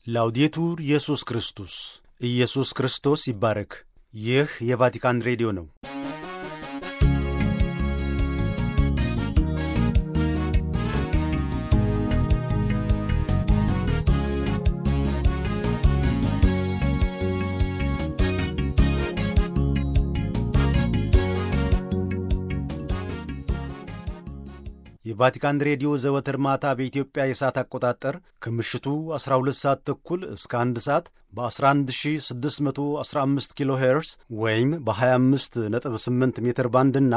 ላውዴቱር ኢየሱስ ክርስቶስ ኢየሱስ ክርስቶስ ይባረክ። ይህ የቫቲካን ሬዲዮ ነው። የቫቲካን ሬዲዮ ዘወትር ማታ በኢትዮጵያ የሰዓት አቆጣጠር ከምሽቱ 12 ሰዓት ተኩል እስከ 1 ሰዓት በ11615 ኪሎ ሄርስ ወይም በ258 ሜትር ባንድ እና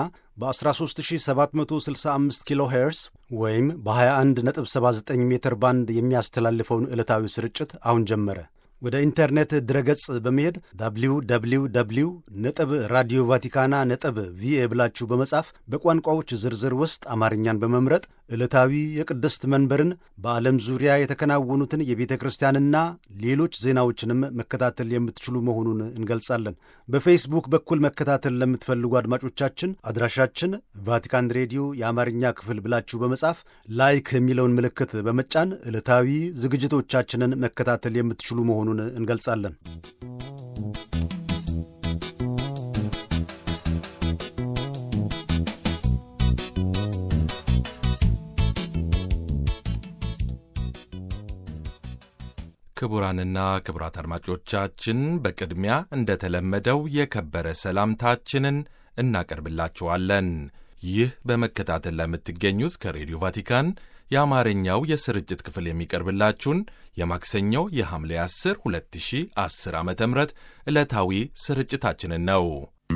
በ13765 ኪሎ ሄርስ ወይም በ2179 ሜትር ባንድ የሚያስተላልፈውን ዕለታዊ ስርጭት አሁን ጀመረ። ወደ ኢንተርኔት ድረገጽ በመሄድ ዳብሊው ዳብሊው ዳብሊው ነጥብ ራዲዮ ቫቲካና ነጥብ ቪኤ ብላችሁ በመጻፍ በቋንቋዎች ዝርዝር ውስጥ አማርኛን በመምረጥ ዕለታዊ የቅድስት መንበርን በዓለም ዙሪያ የተከናወኑትን የቤተ ክርስቲያንና ሌሎች ዜናዎችንም መከታተል የምትችሉ መሆኑን እንገልጻለን። በፌስቡክ በኩል መከታተል ለምትፈልጉ አድማጮቻችን አድራሻችን ቫቲካን ሬዲዮ የአማርኛ ክፍል ብላችሁ በመጻፍ ላይክ የሚለውን ምልክት በመጫን ዕለታዊ ዝግጅቶቻችንን መከታተል የምትችሉ መሆኑን እንገልጻለን። ክቡራንና ክቡራት አድማጮቻችን በቅድሚያ እንደተለመደው የከበረ ሰላምታችንን እናቀርብላችኋለን። ይህ በመከታተል ለምትገኙት ከሬዲዮ ቫቲካን የአማርኛው የስርጭት ክፍል የሚቀርብላችሁን የማክሰኞው የሐምሌ 10 2010 ዓ ም ዕለታዊ ስርጭታችንን ነው።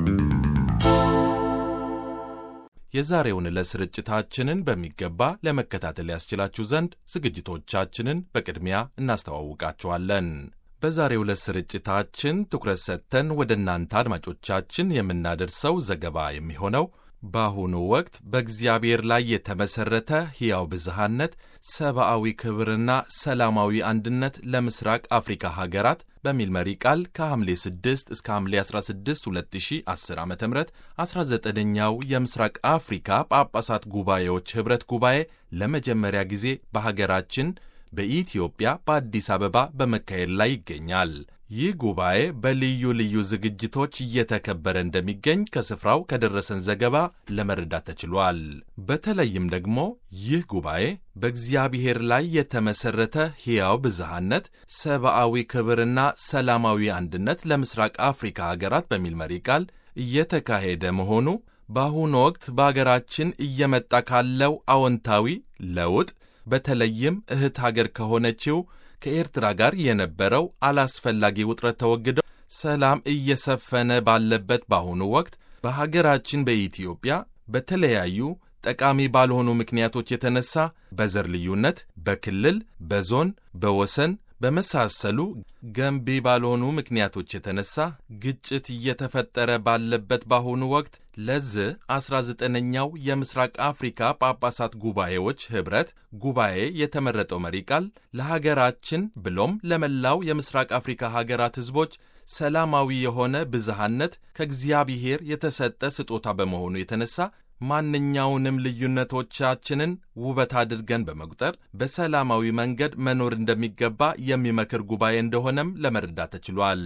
የዛሬውን ዕለት ስርጭታችንን በሚገባ ለመከታተል ያስችላችሁ ዘንድ ዝግጅቶቻችንን በቅድሚያ እናስተዋውቃችኋለን። በዛሬው ዕለት ስርጭታችን ትኩረት ሰጥተን ወደ እናንተ አድማጮቻችን የምናደርሰው ዘገባ የሚሆነው በአሁኑ ወቅት በእግዚአብሔር ላይ የተመሠረተ ሕያው ብዝሃነት፣ ሰብአዊ ክብርና ሰላማዊ አንድነት ለምስራቅ አፍሪካ ሀገራት በሚል መሪ ቃል ከሐምሌ 6 እስከ ሐምሌ 16 2010 ዓ ም 19ኛው የምስራቅ አፍሪካ ጳጳሳት ጉባኤዎች ኅብረት ጉባኤ ለመጀመሪያ ጊዜ በሀገራችን በኢትዮጵያ በአዲስ አበባ በመካሄድ ላይ ይገኛል። ይህ ጉባኤ በልዩ ልዩ ዝግጅቶች እየተከበረ እንደሚገኝ ከስፍራው ከደረሰን ዘገባ ለመረዳት ተችሏል። በተለይም ደግሞ ይህ ጉባኤ በእግዚአብሔር ላይ የተመሠረተ ሕያው ብዝሃነት፣ ሰብአዊ ክብርና ሰላማዊ አንድነት ለምስራቅ አፍሪካ ሀገራት በሚል መሪ ቃል እየተካሄደ መሆኑ በአሁኑ ወቅት በአገራችን እየመጣ ካለው አዎንታዊ ለውጥ በተለይም እህት ሀገር ከሆነችው ከኤርትራ ጋር የነበረው አላስፈላጊ ውጥረት ተወግደው ሰላም እየሰፈነ ባለበት በአሁኑ ወቅት በሀገራችን በኢትዮጵያ በተለያዩ ጠቃሚ ባልሆኑ ምክንያቶች የተነሳ በዘር ልዩነት፣ በክልል፣ በዞን፣ በወሰን በመሳሰሉ ገንቢ ባልሆኑ ምክንያቶች የተነሳ ግጭት እየተፈጠረ ባለበት በአሁኑ ወቅት ለዚህ 19ኛው የምስራቅ አፍሪካ ጳጳሳት ጉባኤዎች ኅብረት ጉባኤ የተመረጠው መሪ ቃል ለሀገራችን ብሎም ለመላው የምስራቅ አፍሪካ ሀገራት ሕዝቦች ሰላማዊ የሆነ ብዝሃነት ከእግዚአብሔር የተሰጠ ስጦታ በመሆኑ የተነሳ ማንኛውንም ልዩነቶቻችንን ውበት አድርገን በመቁጠር በሰላማዊ መንገድ መኖር እንደሚገባ የሚመክር ጉባኤ እንደሆነም ለመረዳት ተችሏል።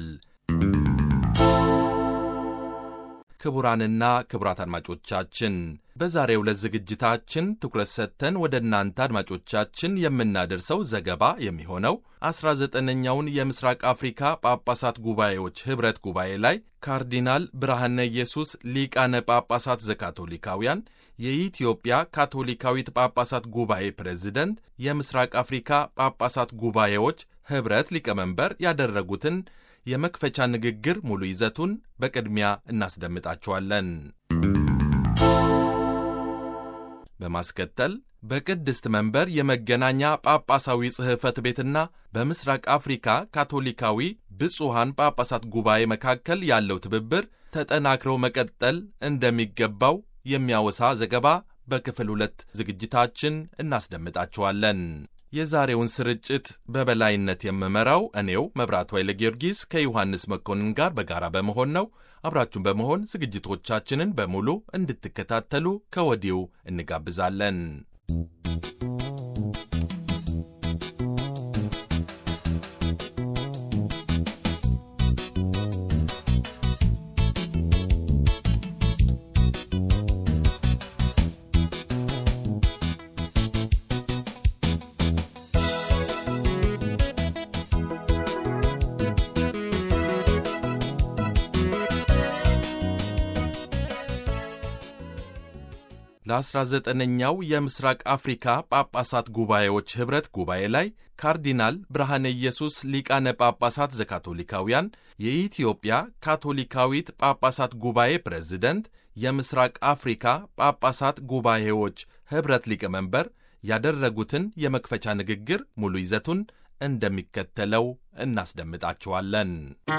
ክቡራንና ክቡራት አድማጮቻችን በዛሬው ዕለት ዝግጅታችን ትኩረት ሰጥተን ወደ እናንተ አድማጮቻችን የምናደርሰው ዘገባ የሚሆነው 19ኛውን የምስራቅ አፍሪካ ጳጳሳት ጉባኤዎች ኅብረት ጉባኤ ላይ ካርዲናል ብርሃነ ኢየሱስ ሊቃነ ጳጳሳት ዘካቶሊካውያን የኢትዮጵያ ካቶሊካዊት ጳጳሳት ጉባኤ ፕሬዝደንት የምስራቅ አፍሪካ ጳጳሳት ጉባኤዎች ኅብረት ሊቀመንበር ያደረጉትን የመክፈቻ ንግግር ሙሉ ይዘቱን በቅድሚያ እናስደምጣችኋለን። በማስከተል በቅድስት መንበር የመገናኛ ጳጳሳዊ ጽሕፈት ቤትና በምስራቅ አፍሪካ ካቶሊካዊ ብፁሐን ጳጳሳት ጉባኤ መካከል ያለው ትብብር ተጠናክረው መቀጠል እንደሚገባው የሚያወሳ ዘገባ በክፍል ሁለት ዝግጅታችን እናስደምጣችኋለን። የዛሬውን ስርጭት በበላይነት የምመራው እኔው መብራቱ ኃይለ ጊዮርጊስ ከዮሐንስ መኮንን ጋር በጋራ በመሆን ነው። አብራችሁን በመሆን ዝግጅቶቻችንን በሙሉ እንድትከታተሉ ከወዲሁ እንጋብዛለን። ለ19ኛው የምስራቅ አፍሪካ ጳጳሳት ጉባኤዎች ኅብረት ጉባኤ ላይ ካርዲናል ብርሃነ ኢየሱስ ሊቃነ ጳጳሳት ዘካቶሊካውያን የኢትዮጵያ ካቶሊካዊት ጳጳሳት ጉባኤ ፕሬዝደንት፣ የምስራቅ አፍሪካ ጳጳሳት ጉባኤዎች ኅብረት ሊቀመንበር ያደረጉትን የመክፈቻ ንግግር ሙሉ ይዘቱን እንደሚከተለው እናስደምጣችኋለን።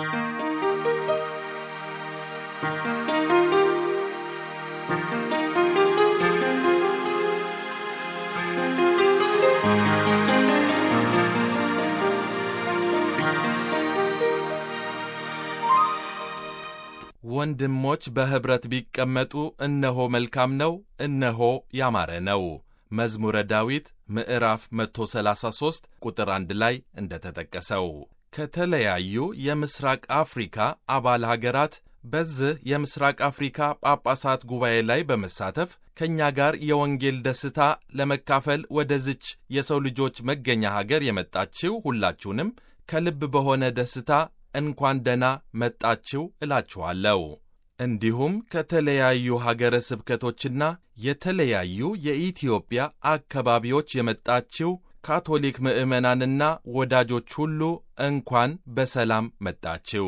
ወንድሞች በኅብረት ቢቀመጡ እነሆ መልካም ነው፣ እነሆ ያማረ ነው። መዝሙረ ዳዊት ምዕራፍ 133 ቁጥር 1 ላይ እንደተጠቀሰው ከተለያዩ የምስራቅ አፍሪካ አባል ሀገራት በዚህ የምስራቅ አፍሪካ ጳጳሳት ጉባኤ ላይ በመሳተፍ ከእኛ ጋር የወንጌል ደስታ ለመካፈል ወደዝች የሰው ልጆች መገኛ ሀገር የመጣችው ሁላችሁንም ከልብ በሆነ ደስታ እንኳን ደና መጣችሁ እላችኋለሁ። እንዲሁም ከተለያዩ ሀገረ ስብከቶችና የተለያዩ የኢትዮጵያ አካባቢዎች የመጣችው ካቶሊክ ምዕመናንና ወዳጆች ሁሉ እንኳን በሰላም መጣችው።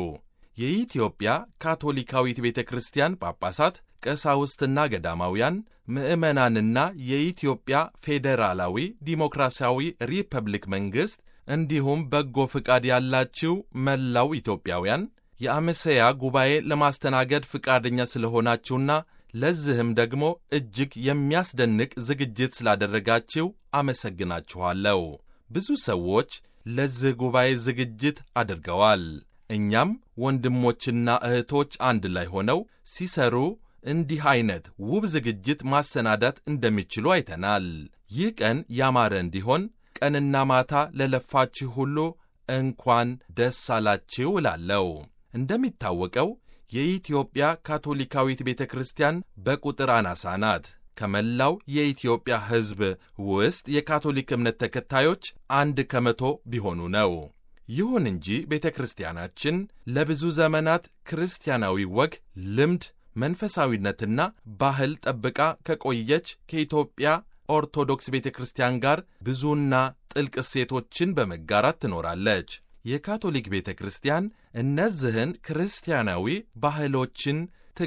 የኢትዮጵያ ካቶሊካዊት ቤተ ክርስቲያን ጳጳሳት፣ ቀሳውስትና ገዳማውያን፣ ምዕመናንና የኢትዮጵያ ፌዴራላዊ ዲሞክራሲያዊ ሪፐብሊክ መንግሥት እንዲሁም በጎ ፍቃድ ያላችሁ መላው ኢትዮጵያውያን የአመሰያ ጉባኤ ለማስተናገድ ፍቃደኛ ስለሆናችሁና ለዚህም ደግሞ እጅግ የሚያስደንቅ ዝግጅት ስላደረጋችሁ አመሰግናችኋለሁ። ብዙ ሰዎች ለዚህ ጉባኤ ዝግጅት አድርገዋል። እኛም ወንድሞችና እህቶች አንድ ላይ ሆነው ሲሰሩ እንዲህ ዐይነት ውብ ዝግጅት ማሰናዳት እንደሚችሉ አይተናል። ይህ ቀን ያማረ እንዲሆን ቀንና ማታ ለለፋችሁ ሁሉ እንኳን ደስ አላችሁ እላለሁ። እንደሚታወቀው የኢትዮጵያ ካቶሊካዊት ቤተ ክርስቲያን በቁጥር አናሳ ናት። ከመላው የኢትዮጵያ ሕዝብ ውስጥ የካቶሊክ እምነት ተከታዮች አንድ ከመቶ ቢሆኑ ነው። ይሁን እንጂ ቤተ ክርስቲያናችን ለብዙ ዘመናት ክርስቲያናዊ ወግ፣ ልምድ፣ መንፈሳዊነትና ባህል ጠብቃ ከቆየች ከኢትዮጵያ ኦርቶዶክስ ቤተ ክርስቲያን ጋር ብዙና ጥልቅ እሴቶችን በመጋራት ትኖራለች። የካቶሊክ ቤተ ክርስቲያን እነዚህን ክርስቲያናዊ ባህሎችን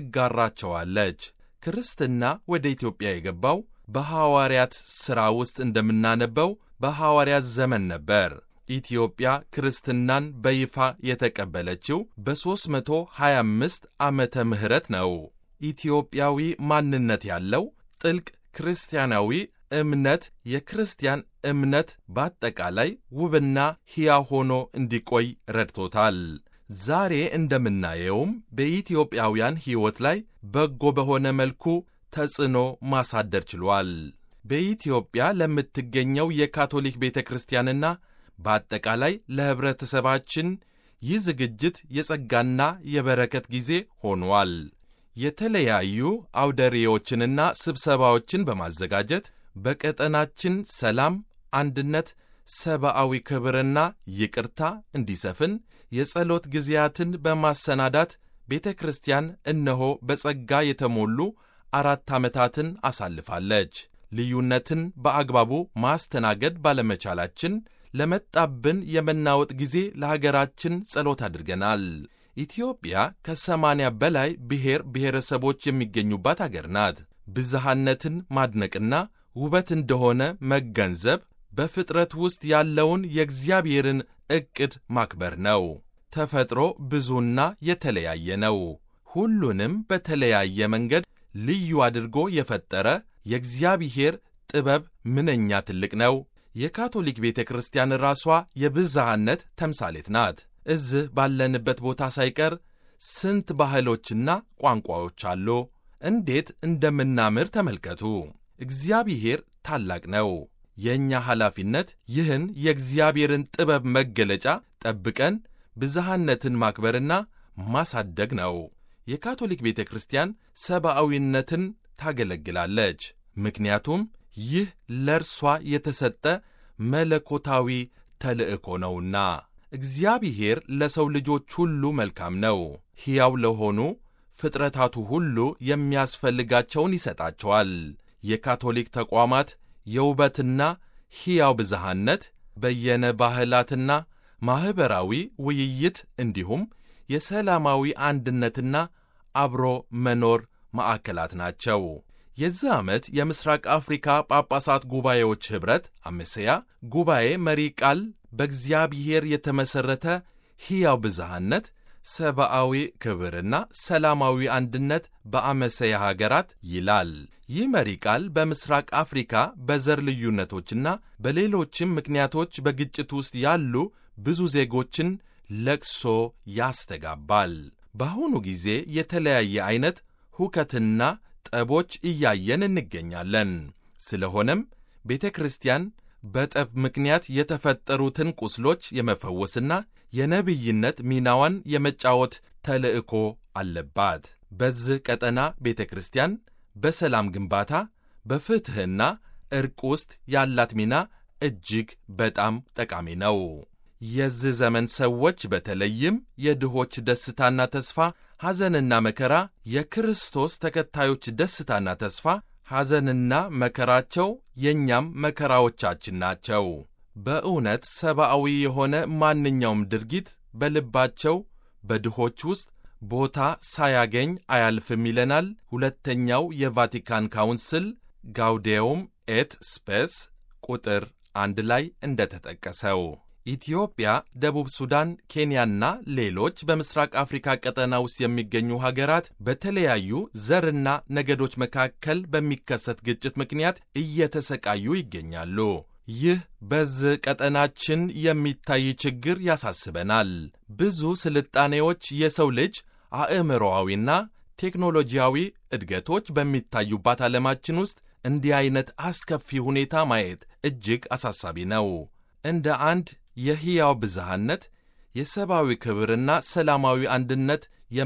ትጋራቸዋለች። ክርስትና ወደ ኢትዮጵያ የገባው በሐዋርያት ሥራ ውስጥ እንደምናነበው በሐዋርያት ዘመን ነበር። ኢትዮጵያ ክርስትናን በይፋ የተቀበለችው በ325 ዓመተ ምህረት ነው። ኢትዮጵያዊ ማንነት ያለው ጥልቅ ክርስቲያናዊ እምነት የክርስቲያን እምነት በአጠቃላይ ውብና ሕያው ሆኖ እንዲቆይ ረድቶታል። ዛሬ እንደምናየውም በኢትዮጵያውያን ሕይወት ላይ በጎ በሆነ መልኩ ተጽዕኖ ማሳደር ችሏል። በኢትዮጵያ ለምትገኘው የካቶሊክ ቤተ ክርስቲያንና በአጠቃላይ ለኅብረተሰባችን ይህ ዝግጅት የጸጋና የበረከት ጊዜ ሆኗል። የተለያዩ አውደሬዎችንና ስብሰባዎችን በማዘጋጀት በቀጠናችን ሰላም፣ አንድነት፣ ሰብአዊ ክብርና ይቅርታ እንዲሰፍን የጸሎት ጊዜያትን በማሰናዳት ቤተ ክርስቲያን እነሆ በጸጋ የተሞሉ አራት ዓመታትን አሳልፋለች። ልዩነትን በአግባቡ ማስተናገድ ባለመቻላችን ለመጣብን የመናወጥ ጊዜ ለሀገራችን ጸሎት አድርገናል። ኢትዮጵያ ከሰማንያ በላይ ብሔር ብሔረሰቦች የሚገኙባት አገር ናት። ብዝሃነትን ማድነቅና ውበት እንደሆነ መገንዘብ በፍጥረት ውስጥ ያለውን የእግዚአብሔርን ዕቅድ ማክበር ነው። ተፈጥሮ ብዙና የተለያየ ነው። ሁሉንም በተለያየ መንገድ ልዩ አድርጎ የፈጠረ የእግዚአብሔር ጥበብ ምንኛ ትልቅ ነው። የካቶሊክ ቤተ ክርስቲያን ራሷ የብዝሃነት ተምሳሌት ናት። እዚህ ባለንበት ቦታ ሳይቀር ስንት ባህሎችና ቋንቋዎች አሉ። እንዴት እንደምናምር ተመልከቱ። እግዚአብሔር ታላቅ ነው። የእኛ ኃላፊነት ይህን የእግዚአብሔርን ጥበብ መገለጫ ጠብቀን ብዝሃነትን ማክበርና ማሳደግ ነው። የካቶሊክ ቤተ ክርስቲያን ሰብአዊነትን ታገለግላለች። ምክንያቱም ይህ ለእርሷ የተሰጠ መለኮታዊ ተልእኮ ነውና። እግዚአብሔር ለሰው ልጆች ሁሉ መልካም ነው። ሕያው ለሆኑ ፍጥረታቱ ሁሉ የሚያስፈልጋቸውን ይሰጣቸዋል። የካቶሊክ ተቋማት የውበትና ሕያው ብዝሃነት፣ በየነ ባህላትና ማኅበራዊ ውይይት እንዲሁም የሰላማዊ አንድነትና አብሮ መኖር ማዕከላት ናቸው። የዚህ ዓመት የምሥራቅ አፍሪካ ጳጳሳት ጉባኤዎች ኅብረት አሜሴያ ጉባኤ መሪ ቃል በእግዚአብሔር የተመሠረተ ሕያው ብዝሃነት፣ ሰብአዊ ክብርና ሰላማዊ አንድነት በአመሰያ ሀገራት ይላል። ይህ መሪ ቃል በምሥራቅ አፍሪካ በዘር ልዩነቶችና በሌሎችም ምክንያቶች በግጭት ውስጥ ያሉ ብዙ ዜጎችን ለቅሶ ያስተጋባል። በአሁኑ ጊዜ የተለያየ ዐይነት ሁከትና ጠቦች እያየን እንገኛለን። ስለሆነም ቤተ ክርስቲያን በጠብ ምክንያት የተፈጠሩትን ቁስሎች የመፈወስና የነቢይነት ሚናዋን የመጫወት ተልዕኮ አለባት። በዚህ ቀጠና ቤተ ክርስቲያን በሰላም ግንባታ፣ በፍትሕና ዕርቅ ውስጥ ያላት ሚና እጅግ በጣም ጠቃሚ ነው። የዚህ ዘመን ሰዎች በተለይም የድሆች ደስታና ተስፋ፣ ሐዘንና መከራ፣ የክርስቶስ ተከታዮች ደስታና ተስፋ፣ ሐዘንና መከራቸው የእኛም መከራዎቻችን ናቸው። በእውነት ሰብአዊ የሆነ ማንኛውም ድርጊት በልባቸው በድሆች ውስጥ ቦታ ሳያገኝ አያልፍም ይለናል ሁለተኛው የቫቲካን ካውንስል ጋውዴውም ኤት ስፔስ ቁጥር አንድ ላይ እንደተጠቀሰው። ኢትዮጵያ፣ ደቡብ ሱዳን፣ ኬንያና ሌሎች በምስራቅ አፍሪካ ቀጠና ውስጥ የሚገኙ ሀገራት በተለያዩ ዘርና ነገዶች መካከል በሚከሰት ግጭት ምክንያት እየተሰቃዩ ይገኛሉ። ይህ በዚህ ቀጠናችን የሚታይ ችግር ያሳስበናል። ብዙ ስልጣኔዎች የሰው ልጅ አእምሮአዊና ቴክኖሎጂያዊ እድገቶች በሚታዩባት ዓለማችን ውስጥ እንዲህ ዐይነት አስከፊ ሁኔታ ማየት እጅግ አሳሳቢ ነው። እንደ አንድ የሕያው ብዝሃነት የሰብአዊ ክብርና ሰላማዊ አንድነት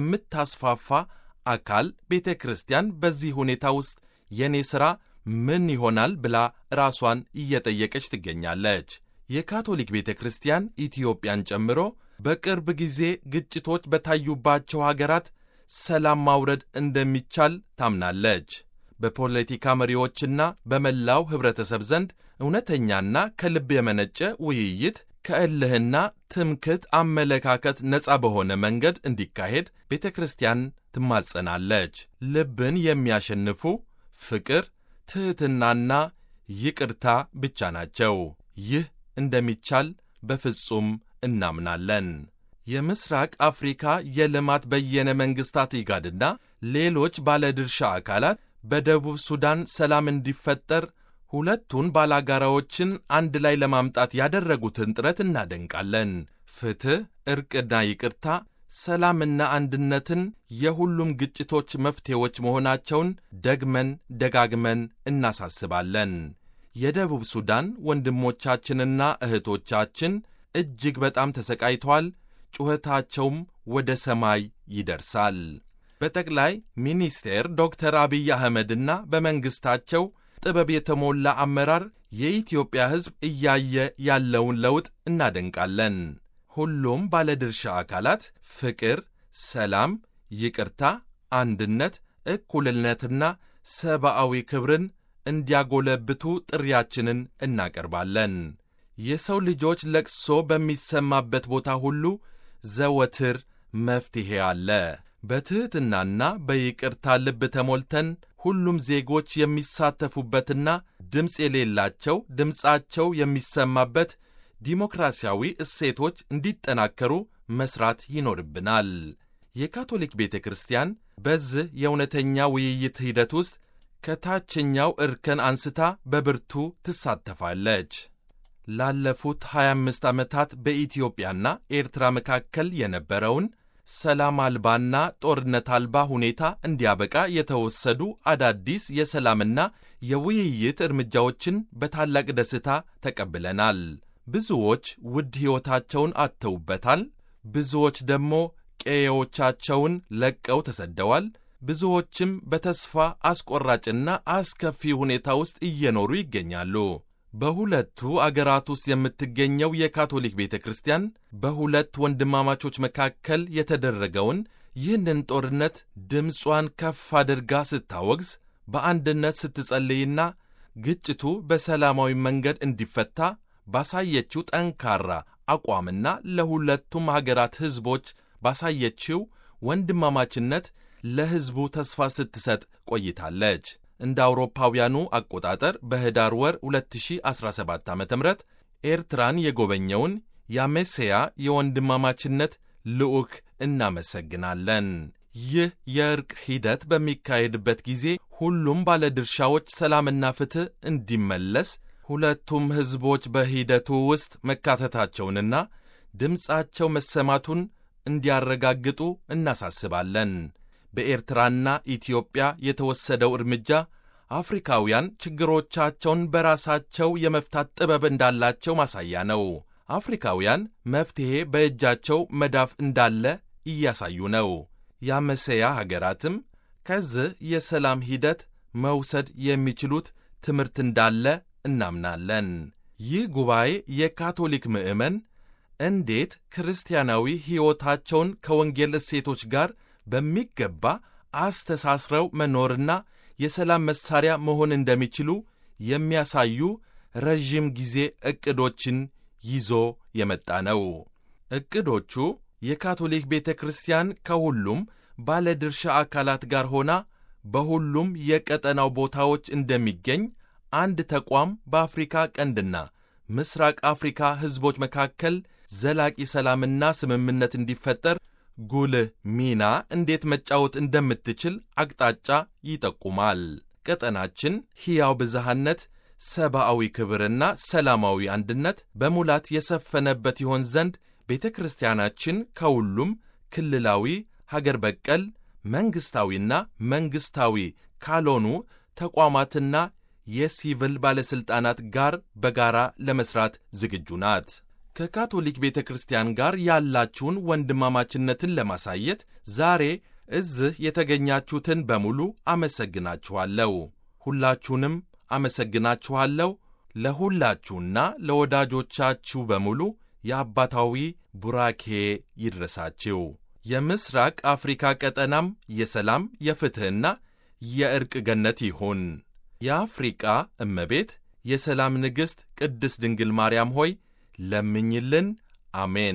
የምታስፋፋ አካል ቤተ ክርስቲያን በዚህ ሁኔታ ውስጥ የእኔ ሥራ ምን ይሆናል ብላ ራሷን እየጠየቀች ትገኛለች። የካቶሊክ ቤተ ክርስቲያን ኢትዮጵያን ጨምሮ በቅርብ ጊዜ ግጭቶች በታዩባቸው ሀገራት ሰላም ማውረድ እንደሚቻል ታምናለች። በፖለቲካ መሪዎችና በመላው ኅብረተሰብ ዘንድ እውነተኛና ከልብ የመነጨ ውይይት ከእልህና ትምክህት አመለካከት ነፃ በሆነ መንገድ እንዲካሄድ ቤተ ክርስቲያን ትማጸናለች። ልብን የሚያሸንፉ ፍቅር፣ ትሕትናና ይቅርታ ብቻ ናቸው። ይህ እንደሚቻል በፍጹም እናምናለን። የምስራቅ አፍሪካ የልማት በየነ መንግሥታት ኢጋድና ሌሎች ባለድርሻ አካላት በደቡብ ሱዳን ሰላም እንዲፈጠር ሁለቱን ባላጋራዎችን አንድ ላይ ለማምጣት ያደረጉትን ጥረት እናደንቃለን። ፍትሕ፣ ዕርቅና ይቅርታ፣ ሰላምና አንድነትን የሁሉም ግጭቶች መፍትሔዎች መሆናቸውን ደግመን ደጋግመን እናሳስባለን። የደቡብ ሱዳን ወንድሞቻችንና እህቶቻችን እጅግ በጣም ተሰቃይተዋል። ጩኸታቸውም ወደ ሰማይ ይደርሳል። በጠቅላይ ሚኒስቴር ዶክተር አብይ አህመድና በመንግሥታቸው ጥበብ የተሞላ አመራር የኢትዮጵያ ሕዝብ እያየ ያለውን ለውጥ እናደንቃለን። ሁሉም ባለድርሻ አካላት ፍቅር፣ ሰላም፣ ይቅርታ፣ አንድነት፣ እኩልነትና ሰብአዊ ክብርን እንዲያጎለብቱ ጥሪያችንን እናቀርባለን። የሰው ልጆች ለቅሶ በሚሰማበት ቦታ ሁሉ ዘወትር መፍትሔ አለ። በትሕትናና በይቅርታ ልብ ተሞልተን ሁሉም ዜጎች የሚሳተፉበትና ድምፅ የሌላቸው ድምፃቸው የሚሰማበት ዲሞክራሲያዊ እሴቶች እንዲጠናከሩ መሥራት ይኖርብናል። የካቶሊክ ቤተ ክርስቲያን በዚህ የእውነተኛ ውይይት ሂደት ውስጥ ከታችኛው እርከን አንስታ በብርቱ ትሳተፋለች። ላለፉት 25 ዓመታት በኢትዮጵያና ኤርትራ መካከል የነበረውን ሰላም አልባና ጦርነት አልባ ሁኔታ እንዲያበቃ የተወሰዱ አዳዲስ የሰላምና የውይይት እርምጃዎችን በታላቅ ደስታ ተቀብለናል። ብዙዎች ውድ ሕይወታቸውን አጥተውበታል። ብዙዎች ደግሞ ቀዬዎቻቸውን ለቀው ተሰደዋል። ብዙዎችም በተስፋ አስቆራጭና አስከፊ ሁኔታ ውስጥ እየኖሩ ይገኛሉ። በሁለቱ አገራት ውስጥ የምትገኘው የካቶሊክ ቤተ ክርስቲያን በሁለት ወንድማማቾች መካከል የተደረገውን ይህንን ጦርነት ድምጿን ከፍ አድርጋ ስታወግዝ በአንድነት ስትጸልይና ግጭቱ በሰላማዊ መንገድ እንዲፈታ ባሳየችው ጠንካራ አቋምና ለሁለቱም ሀገራት ሕዝቦች ባሳየችው ወንድማማችነት ለሕዝቡ ተስፋ ስትሰጥ ቆይታለች። እንደ አውሮፓውያኑ አቆጣጠር በኅዳር ወር 2017 ዓ ም ኤርትራን የጎበኘውን የአሜሴያ የወንድማማችነት ልዑክ እናመሰግናለን። ይህ የእርቅ ሂደት በሚካሄድበት ጊዜ ሁሉም ባለድርሻዎች ሰላምና ፍትሕ እንዲመለስ ሁለቱም ሕዝቦች በሂደቱ ውስጥ መካተታቸውንና ድምፃቸው መሰማቱን እንዲያረጋግጡ እናሳስባለን። በኤርትራና ኢትዮጵያ የተወሰደው እርምጃ አፍሪካውያን ችግሮቻቸውን በራሳቸው የመፍታት ጥበብ እንዳላቸው ማሳያ ነው። አፍሪካውያን መፍትሔ በእጃቸው መዳፍ እንዳለ እያሳዩ ነው። የአመሰያ ሀገራትም ከዚህ የሰላም ሂደት መውሰድ የሚችሉት ትምህርት እንዳለ እናምናለን። ይህ ጉባኤ የካቶሊክ ምዕመን እንዴት ክርስቲያናዊ ሕይወታቸውን ከወንጌል እሴቶች ጋር በሚገባ አስተሳስረው መኖርና የሰላም መሣሪያ መሆን እንደሚችሉ የሚያሳዩ ረዥም ጊዜ ዕቅዶችን ይዞ የመጣ ነው። ዕቅዶቹ የካቶሊክ ቤተ ክርስቲያን ከሁሉም ባለድርሻ አካላት ጋር ሆና በሁሉም የቀጠናው ቦታዎች እንደሚገኝ አንድ ተቋም በአፍሪካ ቀንድና ምስራቅ አፍሪካ ሕዝቦች መካከል ዘላቂ ሰላምና ስምምነት እንዲፈጠር ጉልህ ሚና እንዴት መጫወት እንደምትችል አቅጣጫ ይጠቁማል። ቀጠናችን ሕያው ብዝሃነት፣ ሰብአዊ ክብርና ሰላማዊ አንድነት በሙላት የሰፈነበት ይሆን ዘንድ ቤተ ክርስቲያናችን ከሁሉም ክልላዊ፣ ሀገር በቀል፣ መንግሥታዊና መንግሥታዊ ካልሆኑ ተቋማትና የሲቪል ባለሥልጣናት ጋር በጋራ ለመሥራት ዝግጁ ናት። ከካቶሊክ ቤተ ክርስቲያን ጋር ያላችሁን ወንድማማችነትን ለማሳየት ዛሬ እዚህ የተገኛችሁትን በሙሉ አመሰግናችኋለሁ። ሁላችሁንም አመሰግናችኋለሁ። ለሁላችሁና ለወዳጆቻችሁ በሙሉ የአባታዊ ቡራኬ ይድረሳችሁ። የምስራቅ አፍሪካ ቀጠናም የሰላም የፍትሕና የዕርቅ ገነት ይሁን። የአፍሪቃ እመቤት የሰላም ንግሥት ቅድስት ድንግል ማርያም ሆይ ለምኝልን። አሜን።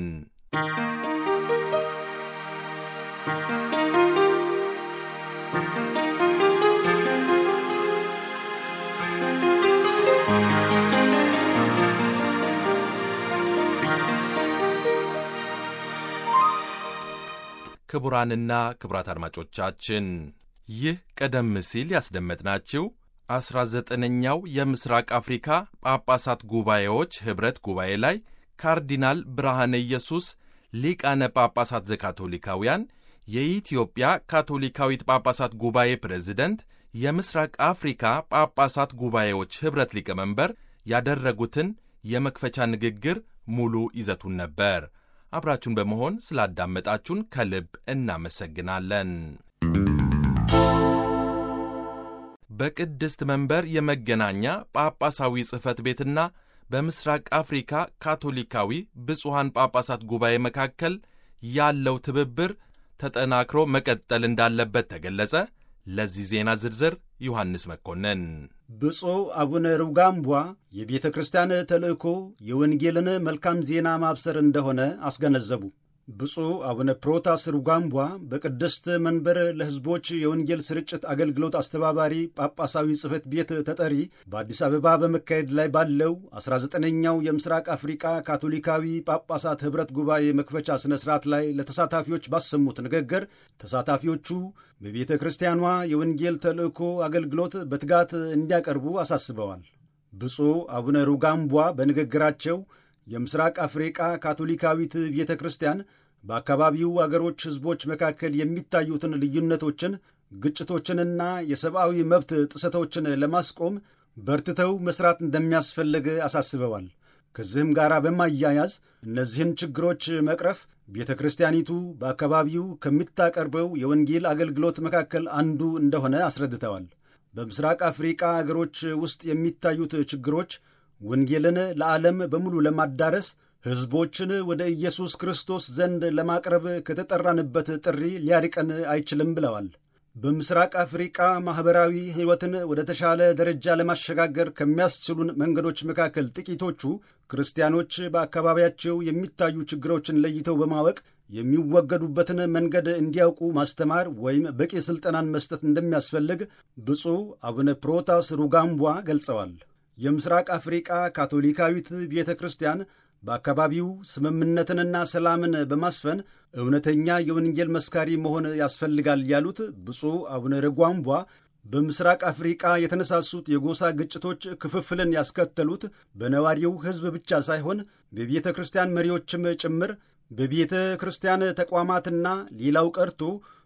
ክቡራንና ክቡራት አድማጮቻችን ይህ ቀደም ሲል ያስደመጥናችሁ አስራ ዘጠነኛው የምስራቅ አፍሪካ ጳጳሳት ጉባኤዎች ኅብረት ጉባኤ ላይ ካርዲናል ብርሃነ ኢየሱስ ሊቃነ ጳጳሳት ዘካቶሊካውያን የኢትዮጵያ ካቶሊካዊት ጳጳሳት ጉባኤ ፕሬዝደንት የምስራቅ አፍሪካ ጳጳሳት ጉባኤዎች ኅብረት ሊቀመንበር ያደረጉትን የመክፈቻ ንግግር ሙሉ ይዘቱን ነበር። አብራችሁን በመሆን ስላዳመጣችሁን ከልብ እናመሰግናለን። በቅድስት መንበር የመገናኛ ጳጳሳዊ ጽሕፈት ቤትና በምስራቅ አፍሪካ ካቶሊካዊ ብፁሐን ጳጳሳት ጉባኤ መካከል ያለው ትብብር ተጠናክሮ መቀጠል እንዳለበት ተገለጸ። ለዚህ ዜና ዝርዝር ዮሐንስ መኮንን። ብፁዕ አቡነ ሩጋምቧ የቤተ ክርስቲያን ተልእኮ የወንጌልን መልካም ዜና ማብሰር እንደሆነ አስገነዘቡ። ብፁዕ አቡነ ፕሮታስ ሩጋምቧ በቅድስት መንበር ለሕዝቦች የወንጌል ስርጭት አገልግሎት አስተባባሪ ጳጳሳዊ ጽሕፈት ቤት ተጠሪ በአዲስ አበባ በመካሄድ ላይ ባለው 19ኛው የምስራቅ አፍሪቃ ካቶሊካዊ ጳጳሳት ኅብረት ጉባኤ መክፈቻ ሥነ ሥርዓት ላይ ለተሳታፊዎች ባሰሙት ንግግር ተሳታፊዎቹ በቤተ ክርስቲያኗ የወንጌል ተልእኮ አገልግሎት በትጋት እንዲያቀርቡ አሳስበዋል። ብፁዕ አቡነ ሩጋምቧ በንግግራቸው የምስራቅ አፍሪቃ ካቶሊካዊት ቤተ ክርስቲያን በአካባቢው አገሮች ሕዝቦች መካከል የሚታዩትን ልዩነቶችን፣ ግጭቶችንና የሰብአዊ መብት ጥሰቶችን ለማስቆም በርትተው መሥራት እንደሚያስፈልግ አሳስበዋል። ከዚህም ጋር በማያያዝ እነዚህን ችግሮች መቅረፍ ቤተ ክርስቲያኒቱ በአካባቢው ከምታቀርበው የወንጌል አገልግሎት መካከል አንዱ እንደሆነ አስረድተዋል። በምስራቅ አፍሪቃ አገሮች ውስጥ የሚታዩት ችግሮች ወንጌልን ለዓለም በሙሉ ለማዳረስ ሕዝቦችን ወደ ኢየሱስ ክርስቶስ ዘንድ ለማቅረብ ከተጠራንበት ጥሪ ሊያርቀን አይችልም ብለዋል። በምስራቅ አፍሪቃ ማኅበራዊ ሕይወትን ወደ ተሻለ ደረጃ ለማሸጋገር ከሚያስችሉን መንገዶች መካከል ጥቂቶቹ ክርስቲያኖች በአካባቢያቸው የሚታዩ ችግሮችን ለይተው በማወቅ የሚወገዱበትን መንገድ እንዲያውቁ ማስተማር ወይም በቂ ሥልጠናን መስጠት እንደሚያስፈልግ ብፁዕ አቡነ ፕሮታስ ሩጋምቧ ገልጸዋል። የምስራቅ አፍሪቃ ካቶሊካዊት ቤተ ክርስቲያን በአካባቢው ስምምነትንና ሰላምን በማስፈን እውነተኛ የወንጌል መስካሪ መሆን ያስፈልጋል ያሉት ብፁዕ አቡነ ርጓምቧ በምስራቅ አፍሪቃ የተነሳሱት የጎሳ ግጭቶች ክፍፍልን ያስከተሉት በነዋሪው ሕዝብ ብቻ ሳይሆን በቤተ ክርስቲያን መሪዎችም ጭምር በቤተ ክርስቲያን ተቋማትና ሌላው ቀርቶ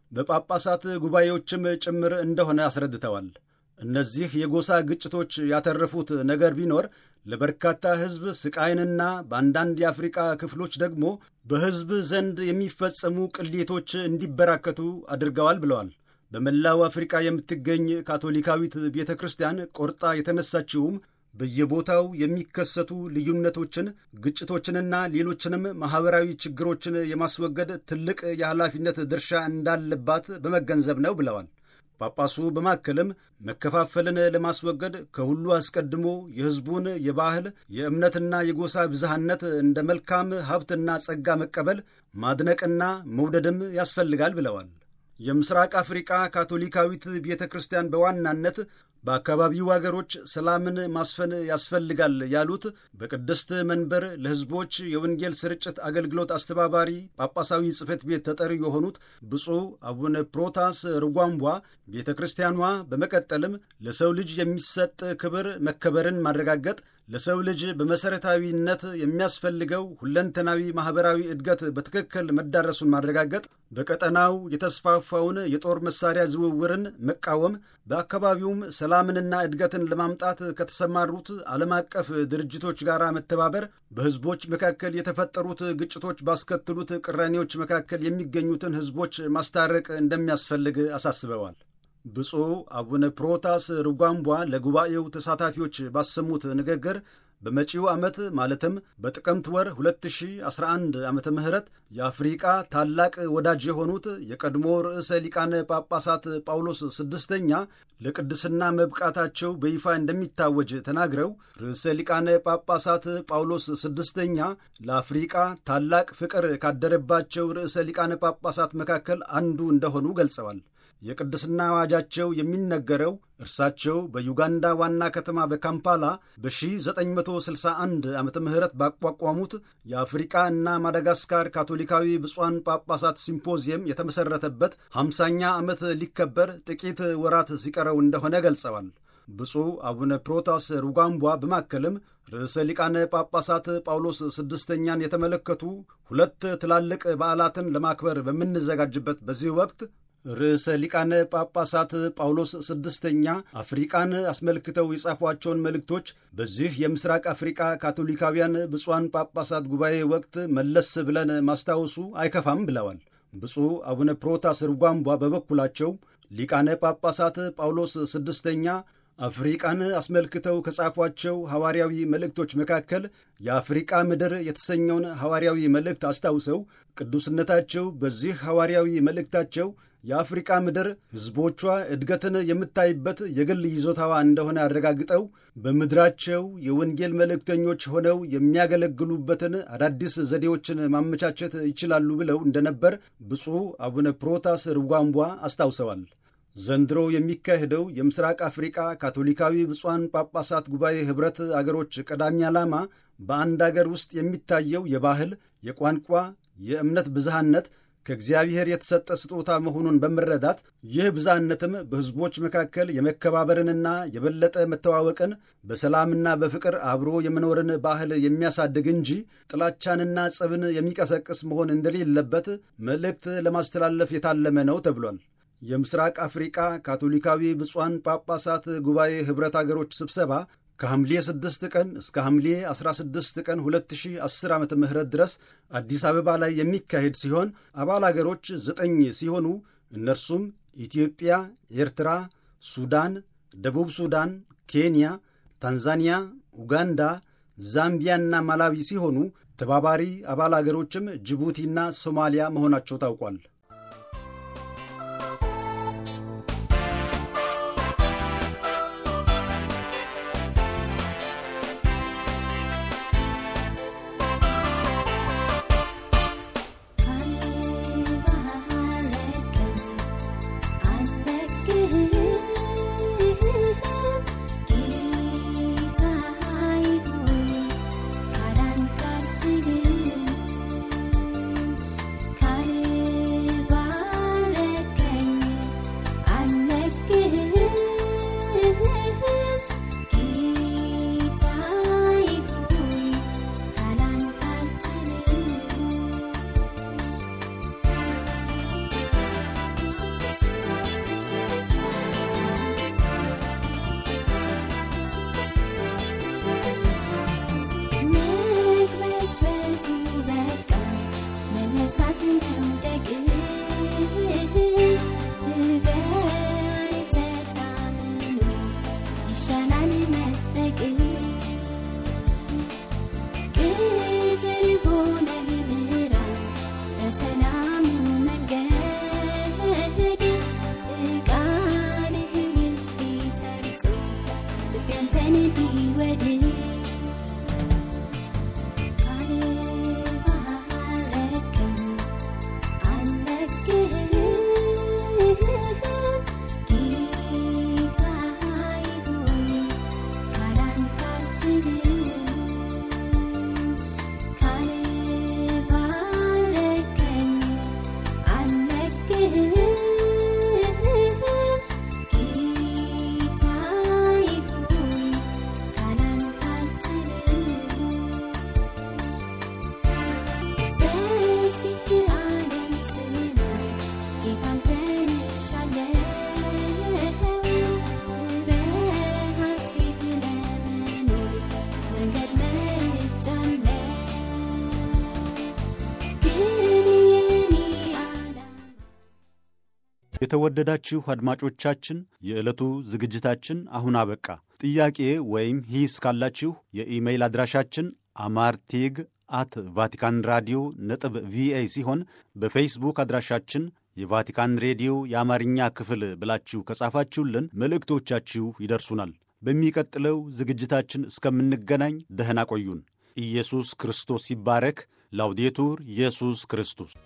በጳጳሳት ጉባኤዎችም ጭምር እንደሆነ አስረድተዋል። እነዚህ የጎሳ ግጭቶች ያተረፉት ነገር ቢኖር ለበርካታ ሕዝብ ስቃይንና በአንዳንድ የአፍሪቃ ክፍሎች ደግሞ በሕዝብ ዘንድ የሚፈጸሙ ቅሌቶች እንዲበራከቱ አድርገዋል ብለዋል። በመላው አፍሪቃ የምትገኝ ካቶሊካዊት ቤተ ክርስቲያን ቆርጣ የተነሳችውም በየቦታው የሚከሰቱ ልዩነቶችን፣ ግጭቶችንና ሌሎችንም ማኅበራዊ ችግሮችን የማስወገድ ትልቅ የኃላፊነት ድርሻ እንዳለባት በመገንዘብ ነው ብለዋል። ጳጳሱ በማከልም መከፋፈልን ለማስወገድ ከሁሉ አስቀድሞ የሕዝቡን የባህል የእምነትና የጎሳ ብዝሃነት እንደ መልካም ሀብትና ጸጋ መቀበል ማድነቅና መውደድም ያስፈልጋል ብለዋል። የምስራቅ አፍሪቃ ካቶሊካዊት ቤተ ክርስቲያን በዋናነት በአካባቢው አገሮች ሰላምን ማስፈን ያስፈልጋል ያሉት በቅድስት መንበር ለሕዝቦች የወንጌል ስርጭት አገልግሎት አስተባባሪ ጳጳሳዊ ጽሕፈት ቤት ተጠሪ የሆኑት ብፁዕ አቡነ ፕሮታስ ርጓምቧ ቤተ ክርስቲያኗ በመቀጠልም ለሰው ልጅ የሚሰጥ ክብር መከበርን ማረጋገጥ ለሰው ልጅ በመሠረታዊነት የሚያስፈልገው ሁለንተናዊ ማኅበራዊ እድገት በትክክል መዳረሱን ማረጋገጥ፣ በቀጠናው የተስፋፋውን የጦር መሣሪያ ዝውውርን መቃወም፣ በአካባቢውም ሰላምንና እድገትን ለማምጣት ከተሰማሩት ዓለም አቀፍ ድርጅቶች ጋር መተባበር፣ በሕዝቦች መካከል የተፈጠሩት ግጭቶች ባስከትሉት ቅራኔዎች መካከል የሚገኙትን ሕዝቦች ማስታረቅ እንደሚያስፈልግ አሳስበዋል። ብፁዕ አቡነ ፕሮታስ ርጓምቧ ለጉባኤው ተሳታፊዎች ባሰሙት ንግግር በመጪው ዓመት ማለትም በጥቅምት ወር 2011 ዓመተ ምህረት የአፍሪቃ ታላቅ ወዳጅ የሆኑት የቀድሞ ርዕሰ ሊቃነ ጳጳሳት ጳውሎስ ስድስተኛ ለቅድስና መብቃታቸው በይፋ እንደሚታወጅ ተናግረው ርዕሰ ሊቃነ ጳጳሳት ጳውሎስ ስድስተኛ ለአፍሪቃ ታላቅ ፍቅር ካደረባቸው ርዕሰ ሊቃነ ጳጳሳት መካከል አንዱ እንደሆኑ ገልጸዋል። የቅድስና አዋጃቸው የሚነገረው እርሳቸው በዩጋንዳ ዋና ከተማ በካምፓላ በ1961 ዓመተ ምህረት ባቋቋሙት የአፍሪቃ እና ማዳጋስካር ካቶሊካዊ ብፁዓን ጳጳሳት ሲምፖዚየም የተመሠረተበት 50ኛ ዓመት ሊከበር ጥቂት ወራት ሲቀረው እንደሆነ ገልጸዋል። ብፁዕ አቡነ ፕሮታስ ሩጋምቧ በማከልም ርዕሰ ሊቃነ ጳጳሳት ጳውሎስ ስድስተኛን የተመለከቱ ሁለት ትላልቅ በዓላትን ለማክበር በምንዘጋጅበት በዚህ ወቅት ርዕሰ ሊቃነ ጳጳሳት ጳውሎስ ስድስተኛ አፍሪቃን አስመልክተው የጻፏቸውን መልእክቶች በዚህ የምስራቅ አፍሪቃ ካቶሊካውያን ብፁዓን ጳጳሳት ጉባኤ ወቅት መለስ ብለን ማስታወሱ አይከፋም ብለዋል። ብፁዕ አቡነ ፕሮታስ ርጓምቧ በበኩላቸው ሊቃነ ጳጳሳት ጳውሎስ ስድስተኛ አፍሪቃን አስመልክተው ከጻፏቸው ሐዋርያዊ መልእክቶች መካከል የአፍሪቃ ምድር የተሰኘውን ሐዋርያዊ መልእክት አስታውሰው ቅዱስነታቸው በዚህ ሐዋርያዊ መልእክታቸው የአፍሪቃ ምድር ሕዝቦቿ እድገትን የምታይበት የግል ይዞታዋ እንደሆነ አረጋግጠው በምድራቸው የወንጌል መልእክተኞች ሆነው የሚያገለግሉበትን አዳዲስ ዘዴዎችን ማመቻቸት ይችላሉ ብለው እንደነበር ብፁዕ አቡነ ፕሮታስ ርጓምቧ አስታውሰዋል። ዘንድሮ የሚካሄደው የምስራቅ አፍሪቃ ካቶሊካዊ ብፁዓን ጳጳሳት ጉባኤ ኅብረት አገሮች ቀዳሚ ዓላማ በአንድ አገር ውስጥ የሚታየው የባህል፣ የቋንቋ፣ የእምነት ብዝሃነት ከእግዚአብሔር የተሰጠ ስጦታ መሆኑን በመረዳት ይህ ብዝሃነትም በሕዝቦች መካከል የመከባበርንና የበለጠ መተዋወቅን በሰላምና በፍቅር አብሮ የመኖርን ባህል የሚያሳድግ እንጂ ጥላቻንና ጸብን የሚቀሰቅስ መሆን እንደሌለበት መልእክት ለማስተላለፍ የታለመ ነው ተብሏል። የምስራቅ አፍሪቃ ካቶሊካዊ ብፁዓን ጳጳሳት ጉባኤ ኅብረት አገሮች ስብሰባ ከሐምሌ 6 ቀን እስከ ሐምሌ 16 ቀን 2010 ዓ ም ድረስ አዲስ አበባ ላይ የሚካሄድ ሲሆን አባል አገሮች ዘጠኝ ሲሆኑ እነርሱም ኢትዮጵያ፣ ኤርትራ፣ ሱዳን፣ ደቡብ ሱዳን፣ ኬንያ፣ ታንዛኒያ፣ ኡጋንዳ፣ ዛምቢያና ማላዊ ሲሆኑ ተባባሪ አባል አገሮችም ጅቡቲና ሶማሊያ መሆናቸው ታውቋል። የተወደዳችሁ አድማጮቻችን የዕለቱ ዝግጅታችን አሁን አበቃ። ጥያቄ ወይም ሂስ ካላችሁ የኢሜይል አድራሻችን አማርቴግ አት ቫቲካን ራዲዮ ነጥብ ቪኦኤ ሲሆን በፌስቡክ አድራሻችን የቫቲካን ሬዲዮ የአማርኛ ክፍል ብላችሁ ከጻፋችሁልን መልእክቶቻችሁ ይደርሱናል። በሚቀጥለው ዝግጅታችን እስከምንገናኝ ደህና ቆዩን። ኢየሱስ ክርስቶስ ይባረክ። ላውዴቱር ኢየሱስ ክርስቶስ